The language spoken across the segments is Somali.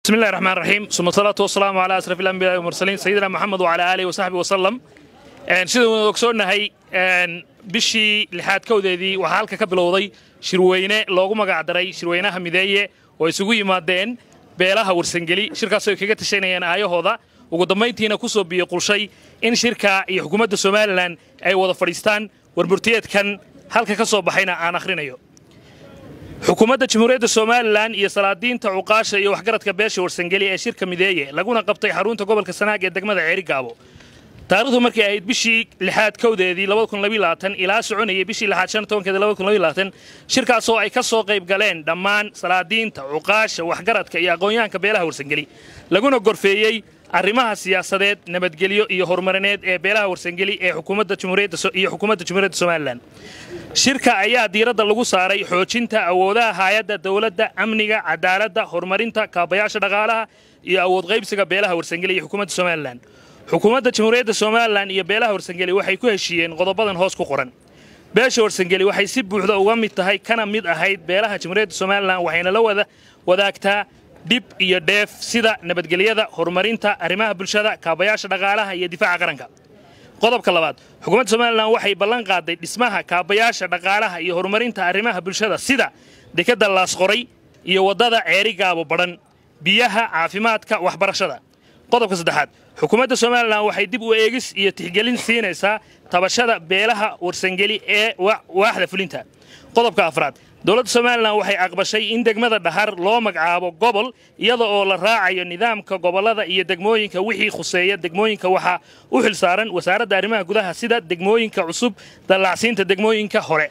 بسم الله الرحمن الرحيم ثم الصلاة والسلام على أشرف الأنبياء والمرسلين سيدنا محمد وعلى آله وصحبه وسلم sida waynu ogsoonnahay bishii lixaad kowdeedii waxaa halka ka bilowday shirweyne loogu magacdaray shirweynaha mideeye oo isugu yimaadeen beelaha warsangeli shirkaasoo ay kaga tashanayeen aayahooda ugu dambayntiina ku soo biyo qulshay in shirka iyo xukuumadda somalilan ay wada fadhiistaan warmurtiyeedkan halka ka soo baxayna aan akhrinayo xukuumadda jamhuuriyadda somalilan iyo salaadiinta cuqaasha iyo waxgaradka beesha warsangeli ee shirka mideeye laguna qabtay xarunta gobolka sanaag ee degmada ceerigaabo taarikhdu markay ahayd bishii lixaad kowdeedii ilaa soconayay bishii lixaad shan tobankeedii shirkaasoo ay ka soo qayb galeen dhammaan salaadiinta cuqaasha waxgaradka iyo aqoonyahanka beelaha warsangeli laguna gorfeeyey arrimaha siyaasadeed nabadgelyo iyo horumarineed ee beelaha warsangeli ee iyo xukuumadda jamhuuriyadda somalilan shirka ayaa diiradda lagu saaray xoojinta awoodaha haayadda dowladda amniga cadaaladda horumarinta kaabayaasha dhaqaalaha iyo awood qaybsiga beelaha warsangeli iyo xukuumadda somalilan xukuumadda jamhuuriyadda somalilan iyo beelaha warsangeli waxay ku heshiiyeen qodobadan hoos ku qoran beesha warsangeli waxay si buuxda uga mid tahay kana mid ahayd beelaha jamhuuriyadda somalilan waxayna la wada wadaagtaa dhib iyo dheef sida nabadgelyada horumarinta arrimaha bulshada kaabayaasha dhaqaalaha iyo difaaca qaranka qodobka labaad xukuumadda somalilan waxay ballan qaaday dhismaha kaabayaasha dhaqaalaha iyo horumarinta arrimaha bulshada sida dekadda laasqoray iyo waddada ceerigaabo badhan biyaha caafimaadka waxbarashada qodobka saddexaad xukuumadda somalilan waxay dib u eegis iyo tixgelin siinaysaa tabashada beelaha warsangeli ee waaxda fulinta qodobka afraad dowladda somalilan waxay aqbashay in degmada dhahar loo magacaabo gobol iyada oo la raacayo nidaamka gobollada iyo degmooyinka wixii khuseeya degmooyinka waxaa u xil saaran wasaaradda arrimaha gudaha sida degmooyinka cusub dallacsiinta degmooyinka hore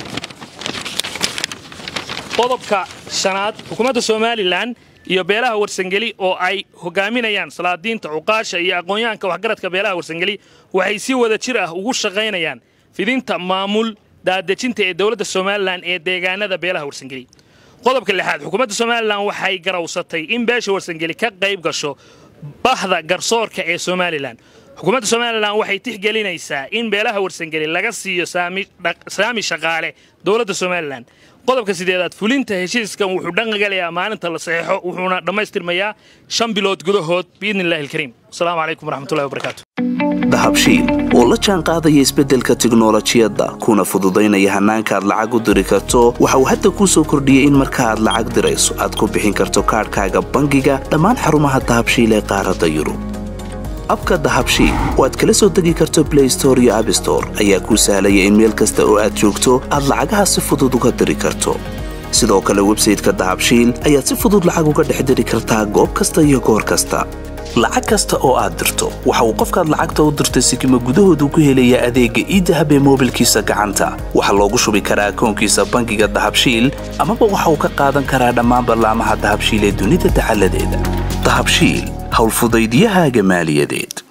qodobka shanaad xukuumadda somalilan iyo beelaha warsangeli oo ay hogaaminayaan salaadiinta cuqaasha iyo aqoonyahanka waxgaradka beelaha warsangeli waxay si wada jir ah ugu shaqaynayaan fidinta maamul daadejinta ee dowladda somalilan ee deegaanada beelaha warsangeli qodobka lixaad xukuumadda somalilan waxay garawsatay in beesha warsangeli ka qayb gasho bahda garsoorka ee somalilan xukuumadda somalilan waxay tixgelinaysaa in beelaha warsangeli laga siiyo saami shaqaale dowladda somalilan qodobka sideedaad fulinta heshiiskan wuxuu dhaqangalayaa maalinta la saxeexo wuxuuna dhammaystirmayaa shan bilood gudahood biidni illahi alkariim asalaamu calaykum waraxmatullahi wabarakaatu dahabshiil oo la jaan qaadaya isbeddelka tiknolojiyadda kuna fududaynaya hannaanka aad lacag u diri karto waxa uu hadda kuu soo kordhiyey in marka aad lacag dirayso aad ku bixin karto kaadhkaaga bangiga dhammaan xarumaha dahabshiil ee qaaradda yurub abka dahabshiil oo aad kala soo degi karto blay store iyo abstore ayaa kuu sahlaya in meel kasta oo aad joogto aad lacagaha si fudud uga diri karto sidoo kale websayteka dahabshiil ayaad si fudud lacag uga dhex diri kartaa goob kasta iyo goor kasta lacag kasta oo aad dirto waxa uu qofkaad lacagta u dirtay sikima gudahoodu ku helayaa adeegga iidahab ee moobilkiisa gacanta waxaa loogu shubi karaa akoonkiisa bangiga dahabshiil amaba waxa uu ka qaadan karaa dhammaan ballaamaha dahabshiil ee dunida dacaladeeda dahabshiil howlfudaydiyahaaga maaliyadeed